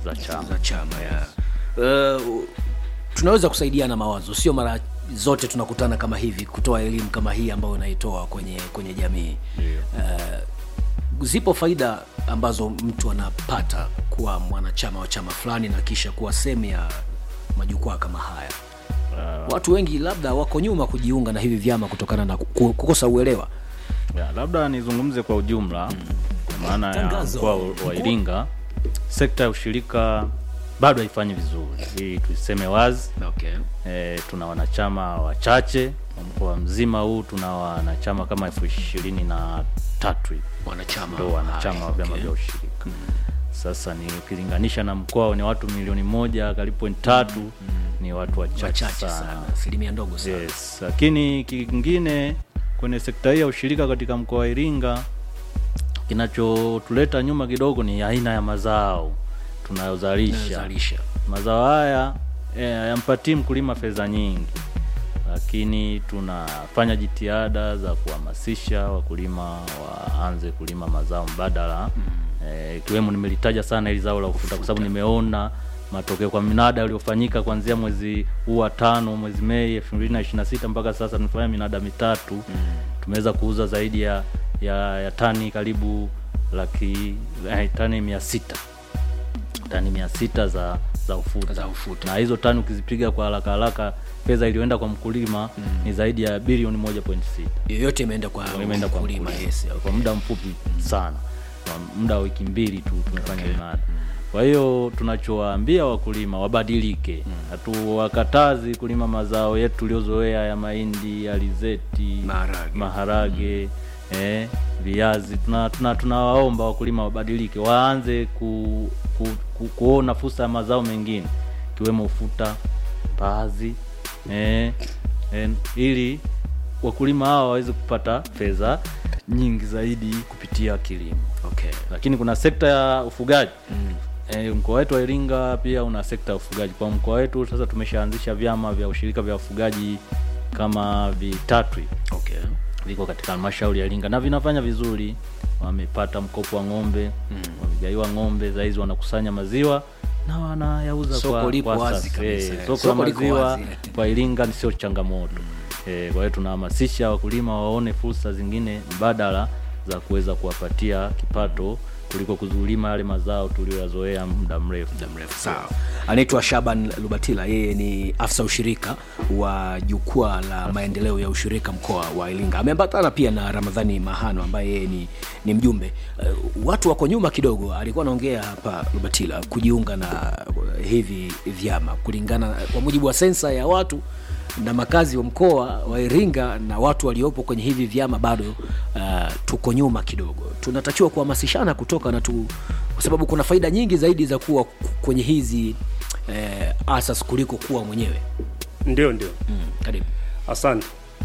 za chama. za chama ya uh, tunaweza kusaidiana mawazo sio mara zote tunakutana kama hivi kutoa elimu kama hii ambayo unaitoa kwenye kwenye jamii uh, zipo faida ambazo mtu anapata kuwa mwanachama wa chama fulani na kisha kuwa sehemu ya majukwaa kama haya watu wengi labda wako nyuma kujiunga na hivi vyama kutokana na ku- kukosa uelewa Ya, labda nizungumze kwa ujumla kwa maana ya Tangazo. mkoa wa Iringa, sekta ya ushirika bado haifanyi vizuri, hii tuiseme wazi. okay. E, tuna wanachama wachache kwa mkoa mzima huu, tuna wanachama kama elfu ishirini na tatu hivi wanachama ndo wanachama wa vyama okay. vya ushirika. Sasa ni ukilinganisha na mkoa wenye watu milioni moja karibu point tatu ni watu wachache wachache sana. sana asilimia ndogo sana Yes, lakini kingine kwenye sekta hii ya ushirika katika mkoa wa Iringa kinachotuleta nyuma kidogo ni aina ya mazao tunayozalisha. Zalisha. Mazao haya eh, hayampatii mkulima fedha nyingi, lakini tunafanya jitihada za kuhamasisha wakulima waanze kulima mazao mbadala eh, ikiwemo nimelitaja sana hili zao la ufuta kwa sababu nimeona matokeo kwa minada iliyofanyika kuanzia mwezi huu wa tano mwezi Mei 2026 mpaka sasa tumefanya minada mitatu tumeweza kuuza zaidi ya, ya, ya tani karibu laki eh, tani mia sita tani mia sita za za ufuta. Za ufuta. na hizo tani ukizipiga kwa haraka haraka fedha iliyoenda kwa mkulima ni zaidi ya bilioni moja point sita yoyote imeenda kwa imeenda kwa mkulima mkulima yes, okay. kwa muda mfupi sana kwa muda wa wiki mbili tu tumefanya mnada kwa hiyo tunachowaambia wakulima wabadilike hatuwakatazi kulima mazao yetu tuliozoea ya mahindi alizeti Maharage. maharage eh, viazi tunawaomba tuna, tunawaomba wakulima wabadilike waanze ku, ku, ku, kuona fursa ya mazao mengine ikiwemo ufuta mbaazi eh, eh, ili wakulima hawa waweze kupata fedha nyingi zaidi kupitia kilimo Okay. lakini kuna sekta ya ufugaji mm. E, mkoa wetu wa Iringa pia una sekta ya ufugaji. Kwa mkoa wetu sasa tumeshaanzisha vyama vya ushirika vya ufugaji kama vitatu hivi Okay. viko katika halmashauri ya Iringa na vinafanya vizuri, wamepata mkopo wa ng'ombe mm. wamegaiwa ng'ombe, za hizi wanakusanya maziwa na wanayauza Soko kwa, lipo kwa wazi sasa. kabisa, Eh, eh. soko Soko la liko maziwa wazi. kwa Iringa ni sio changamoto eh, kwa hiyo tunahamasisha wakulima waone fursa zingine mbadala za kuweza kuwapatia kipato kuliko kuzulima yale mazao tuliyoyazoea muda mrefu. muda mrefu sawa anaitwa shaban lubatila yeye ni afisa ushirika wa jukwaa la maendeleo ya ushirika mkoa wa iringa ameambatana pia na ramadhani mahano ambaye yeye ni, ni mjumbe uh, watu wako nyuma kidogo alikuwa anaongea hapa lubatila kujiunga na uh, hivi vyama kulingana kwa mujibu wa sensa ya watu na makazi wa mkoa wa Iringa na watu waliopo kwenye hivi vyama bado uh, tuko nyuma kidogo. Tunatakiwa kuhamasishana kutoka na tu, kwa sababu kuna faida nyingi zaidi za kuwa kwenye hizi eh, asas kuliko kuwa mwenyewe. Ndio, ndio, Mm, karibu. asante.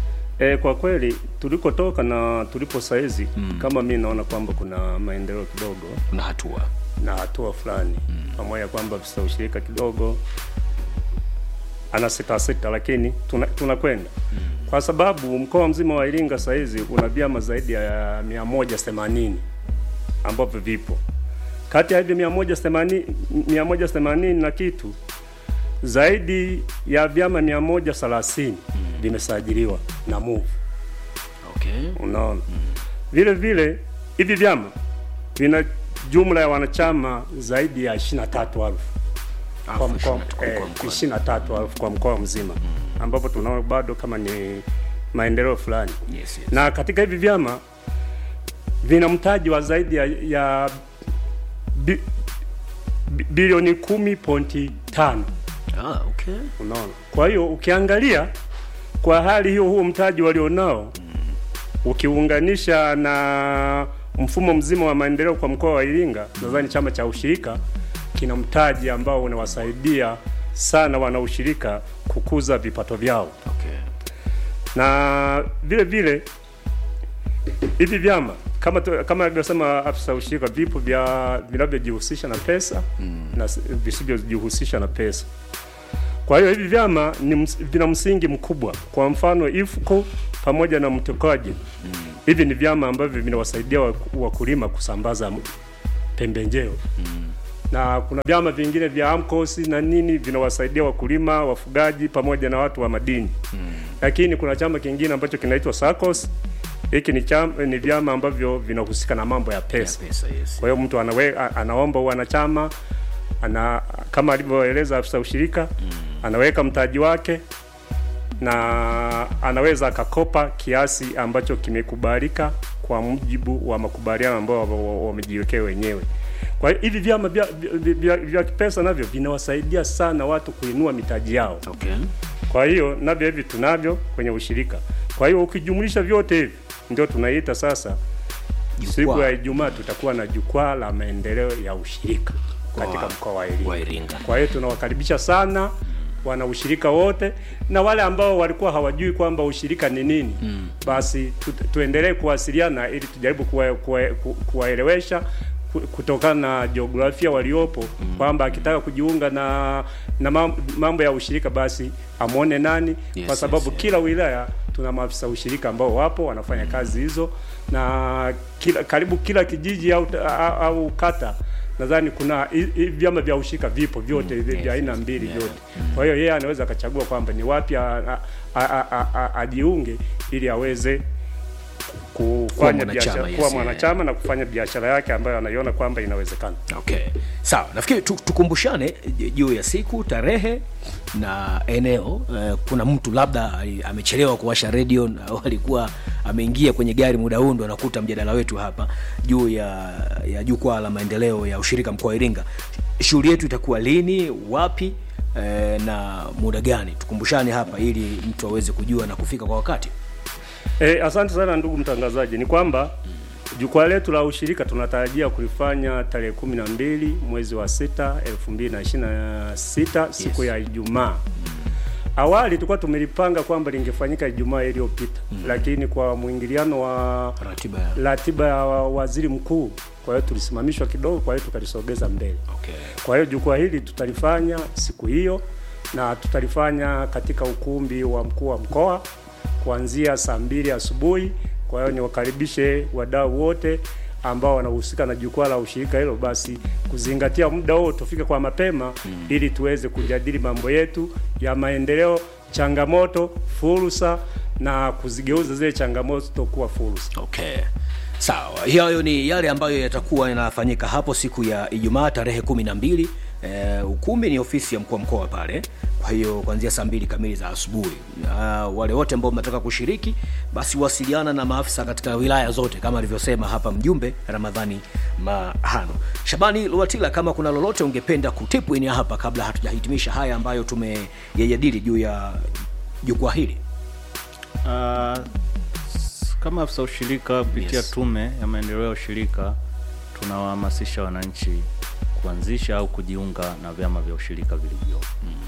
E, kwa kweli tulikotoka na tulipo saizi mm. kama mi naona kwamba kuna maendeleo kidogo Kuna hatua na hatua fulani mm. pamoja kwamba afisa ushirika kidogo ana sita sita, lakini tuna- tunakwenda mm. kwa sababu mkoa mzima wa Iringa saizi una vyama zaidi ya mia moja themanini ambavyo vipo kati ya hivyo mia moja themanini mia moja themanini na kitu zaidi ya vyama mia moja thelathini vimesajiliwa na MUV. okay. Unaona, vile vile hivi vyama vina jumla ya wanachama zaidi ya ishirini na tatu elfu kwa Elfu mkoa ishirini na tatu kwa eh, mkoa. ishirini na tatu elfu kwa mkoa mzima ambapo tunaona bado kama ni maendeleo fulani Yes, yes. na katika hivi vyama vina mtaji wa zaidi ya, ya bi, bi, bilioni kumi pointi tano Ah, okay. unaona. Kwa hiyo ukiangalia kwa hali hiyo, huo mtaji walionao ukiunganisha na mfumo mzima wa maendeleo kwa mkoa wa Iringa, nadhani chama cha ushirika kina mtaji ambao unawasaidia sana wanaushirika kukuza vipato vyao Okay. na vile vile hivi vyama kama tu, kama alivyosema afisa ushirika, vipo vya vinavyojihusisha na pesa mm. na s- visivyojihusisha na pesa. Kwa hiyo hivi vyama ni ms, vina msingi mkubwa. Kwa mfano IFCO pamoja na Mtokaji mm. hivi ni vyama ambavyo vinawasaidia waku- wakulima kusambaza m- pembejeo mm. na kuna vyama vingine vya AMCOS na nini vinawasaidia wakulima, wafugaji pamoja na watu wa madini lakini kuna chama kingine ambacho kinaitwa SACCOS. Hiki ni chama, ni vyama ambavyo vinahusika na mambo ya pesa. pesa yes. Kwa hiyo mtu anawe, a- anaomba wanachama ana kama alivyoeleza afisa ushirika anaweka mtaji wake na anaweza akakopa kiasi ambacho kimekubalika kwa mujibu wa makubaliano ambayo wa- wa- wamejiwekea wenyewe. Kwa hiyo hivi vyama vya, vya, vya, vya kipesa navyo vinawasaidia sana watu kuinua mitaji yao. okay. Kwa hiyo navyo hivi tunavyo kwenye ushirika. Kwa hiyo ukijumlisha vyote hivi ndio tunaita sasa Jukwaa. siku ya Ijumaa tutakuwa na jukwaa la maendeleo ya ushirika katika Kwa- mkoa wa Iringa. wa Iringa. Kwa hiyo tunawakaribisha sana wana ushirika wote na wale ambao walikuwa hawajui kwamba ushirika ni nini mm. basi tu, tuendelee kuwasiliana ili tujaribu kuwa- kuwa- ku- kuwaelewesha ku- kutokana na jiografia waliopo mm. kwamba akitaka kujiunga na na mam- mambo ya ushirika basi amwone nani Yes, kwa sababu yes, yes. kila wilaya tuna maafisa ushirika ambao wapo wanafanya kazi hizo na kila, karibu kila kijiji au, au, au kata nadhani kuna hi- hi- vyama vya ushirika vipo vyote mm, vya aina mbili vyote. Kwa hiyo yeye anaweza akachagua kwamba ni wapi a- a- a- a- a- ajiunge ili aweze kufanya mwanachama, biashara yes, kuwa yeah. mwanachama na kufanya biashara yake ambayo anaiona kwamba inawezekana. Okay. Sawa, nafikiri tu- tukumbushane j- juu ya siku, tarehe na eneo. Eh, kuna mtu labda ali- amechelewa kuwasha redio na- au alikuwa ameingia kwenye gari muda huu ndo anakuta mjadala wetu hapa juu ya, ya jukwaa la maendeleo ya ushirika mkoa wa Iringa. Shughuli yetu itakuwa lini, wapi eh, na muda gani? Tukumbushane hapa ili mtu aweze kujua na kufika kwa wakati. E, asante sana ndugu mtangazaji. Ni kwamba jukwaa letu la ushirika tunatarajia kulifanya tarehe kumi na mbili mwezi wa sita elfu mbili na ishirini na sita siku ya Ijumaa. Awali tulikuwa tumelipanga kwamba lingefanyika Ijumaa iliyopita lakini kwa mwingiliano wa Ratiba ya ratiba ya wa- waziri mkuu, kwa hiyo tulisimamishwa kidogo, kwa hiyo tukalisogeza mbele. okay. Kwa hiyo jukwaa hili tutalifanya siku hiyo na tutalifanya katika ukumbi wa mkuu wa mkoa kuanzia saa mbili asubuhi. Kwa hiyo niwakaribishe wadau wote ambao wanahusika na jukwaa la ushirika hilo, basi kuzingatia muda huo, tufike kwa mapema ili tuweze kujadili mambo yetu ya maendeleo, changamoto, fursa na kuzigeuza zile changamoto kuwa fursa. Okay. Sawa, hayo ni yale ambayo yatakuwa yanafanyika hapo siku ya Ijumaa tarehe kumi na mbili. Eh, ukumbi ni ofisi ya mkuu wa mkoa pale, kwa hiyo kuanzia saa mbili kamili za asubuhi. Na wale wote ambao mnataka kushiriki, basi wasiliana na maafisa katika wilaya zote kama alivyosema hapa mjumbe Ramadhani Mahano. Shabani Luatila, kama kuna lolote ungependa kutipu ini hapa kabla hatujahitimisha haya ambayo tumeyajadili juu ya jukwaa hili. Ah, s- kama afisa ushirika kupitia Yes. tume ya maendeleo ya ushirika tunawahamasisha wananchi kuanzisha au kujiunga na vyama vya ushirika vilivyopo.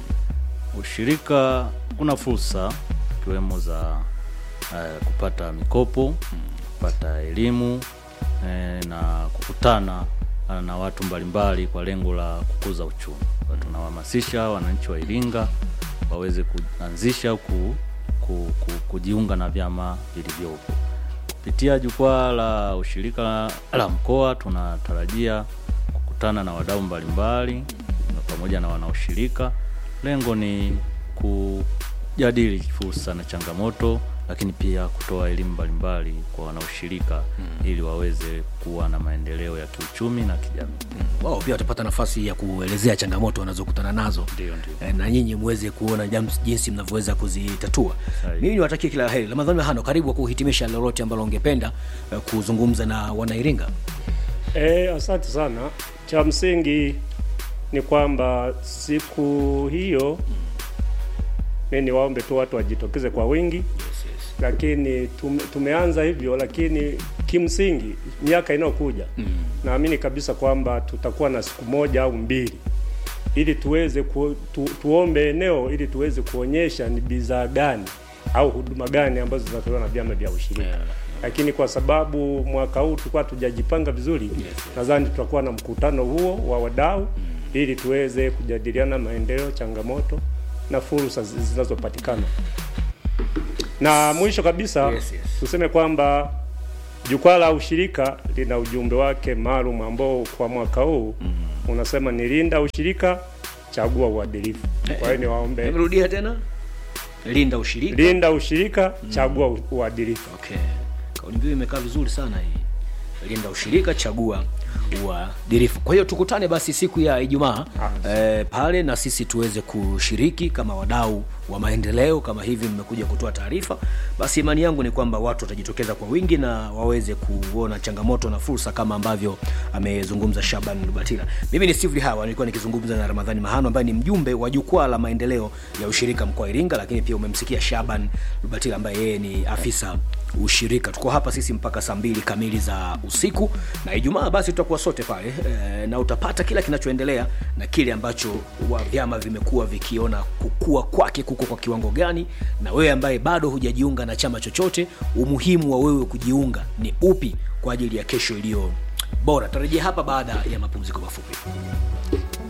Ushirika kuna fursa ikiwemo za eh, kupata mikopo, kupata elimu eh, na kukutana eh, na watu mbalimbali kwa lengo la kukuza uchumi. Kwa hiyo tunawahamasisha wananchi wa Iringa waweze kuanzisha au ku, ku, ku, kujiunga na vyama vilivyopo. Kupitia jukwaa la ushirika la, la mkoa tunatarajia kukutana na wadau mbalimbali na pamoja na wanaoshirika. Lengo ni kujadili fursa na changamoto, lakini pia kutoa elimu mbalimbali kwa wanaoshirika ili waweze kuwa na maendeleo ya kiuchumi na kijamii. wao pia watapata nafasi ya kuelezea changamoto wanazokutana nazo Ndio, ndio. Eh, na nyinyi muweze kuona jams- jinsi mnavyoweza kuzitatua Sahihi. mimi niwatakie kila la heri ramadhani hano karibu kwa kuhitimisha lolote ambalo ungependa eh, kuzungumza na wanairinga E, asante sana. Cha msingi ni kwamba siku hiyo mi niwaombe tu watu wajitokeze kwa wingi lakini tume, tumeanza hivyo, lakini kimsingi miaka inayokuja naamini kabisa kwamba tutakuwa na siku moja au mbili ili tuweze ku, tu, tuombe eneo ili tuweze kuonyesha ni bidhaa gani au huduma gani ambazo zinatolewa na vyama vya ushirika Yeah. lakini kwa sababu mwaka huu tulikuwa tujajipanga vizuri nadhani tutakuwa na mkutano huo wa wadau ili tuweze kujadiliana maendeleo, changamoto na fursa zi- zinazopatikana. Na mwisho kabisa Yes, yes. tuseme kwamba jukwaa la ushirika lina ujumbe wake maalum ambao kwa mwaka huu unasema ni linda ushirika, chagua uadilifu. Kwa hiyo niwaombe, rudia tena linda ushirika linda ushirika, chagua u- uadilifu. okay kauli mbiu imekaa vizuri sana hii linda ushirika chagua uadilifu kwa hiyo tukutane basi siku ya ijumaa eh, pale na sisi tuweze kushiriki kama wadau wa maendeleo kama hivi mmekuja kutoa taarifa basi imani yangu ni kwamba watu watajitokeza kwa wingi na waweze kuona changamoto na fursa kama ambavyo amezungumza shaban lubatila mimi ni steve hawa nilikuwa nikizungumza na ramadhani mahano ambaye ni mjumbe wa jukwaa la maendeleo ya ushirika mkoa wa iringa lakini pia umemsikia shaban lubatila ambaye yeye ni afisa ushirika tuko hapa sisi mpaka saa mbili kamili za usiku na ijumaa basi tutakuwa sote pale e, na utapata kila kinachoendelea na kile ambacho wa vyama vimekuwa vikiona kukua kwake kuko kwa kiwango gani na wewe ambaye bado hujajiunga na chama chochote umuhimu wa wewe kujiunga ni upi kwa ajili ya kesho iliyo bora tarejea hapa baada ya mapumziko mafupi